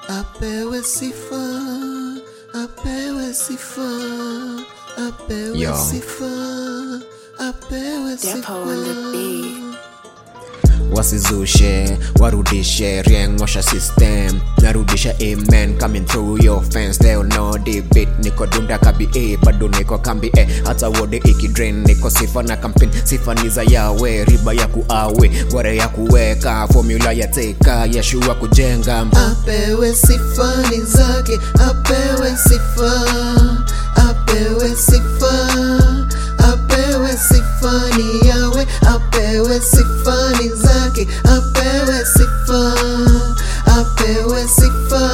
apewe sifa, apewe sifa, apewe Yo. sifa, apewe Depo on the sifa. beat. wasizushe warudishe riengosha system narudisha amen coming through your fence leo no debit niko dunda kabi e bado niko kambi e hata wode ikidrain niko sifa na kampin sifa ni za yawe riba ya kuawe gware ya kuweka formula ya teka yashua kujenga apewe sifa ni zake, apewe sifa, apewe sifa, apewe sifa ni yawe, apewe sifa ni zake, apewe sifa, apewe sifa,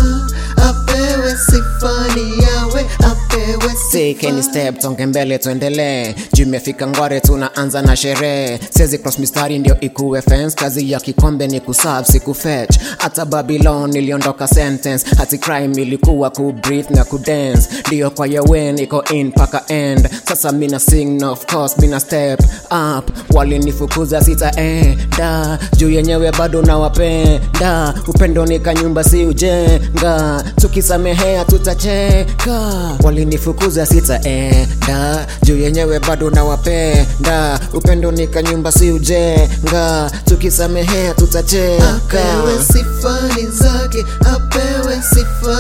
apewe sifa ni yawe, apewe Take any sifa. step tonge mbele tuendelee juu imefika ngware tunaanza na sherehe siwezi cross mistari ndio ikuwe fence kazi ya kikombe ni kusab siku fetch hata babylon iliondoka sentence hati crime ilikuwa ku breathe na ku dance ndio kwa yawen iko in paka end sasa mina sing of course mina step up walinifukuza sitaenda juu yenyewe bado nawapenda upendo ni kanyumba si ujenga tukisamehea tutacheka walinifukuza sitaenda juu yenyewe bado nawapenda upendo ni kanyumba si ujenga tukisamehea tutacheka apewe sifa ni zake, apewe sifa,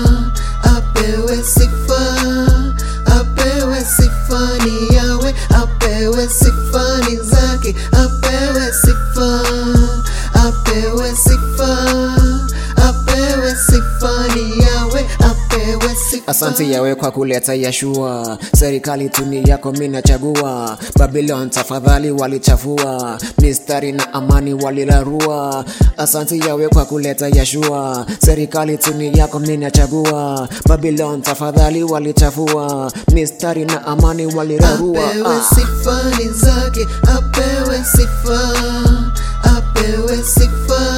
apewe sifa, apewe sifa ni yawe, apewe sifa ni zake, apewe sifa, apewe sifa, apewe sifa ni yawe, apewe sifa. Asante yawe kwa kuleta Yashua, serikali tuni yako mina chagua. Babylon tafadhali walichafua, mistari na amani walilarua. Asante yawe kwa kuleta Yashua, serikali tuni yako mina chagua. Babylon tafadhali walichafua, mistari na amani walilarua. apewe Ah. sifa ni zake, apewe sifa, apewe sifa,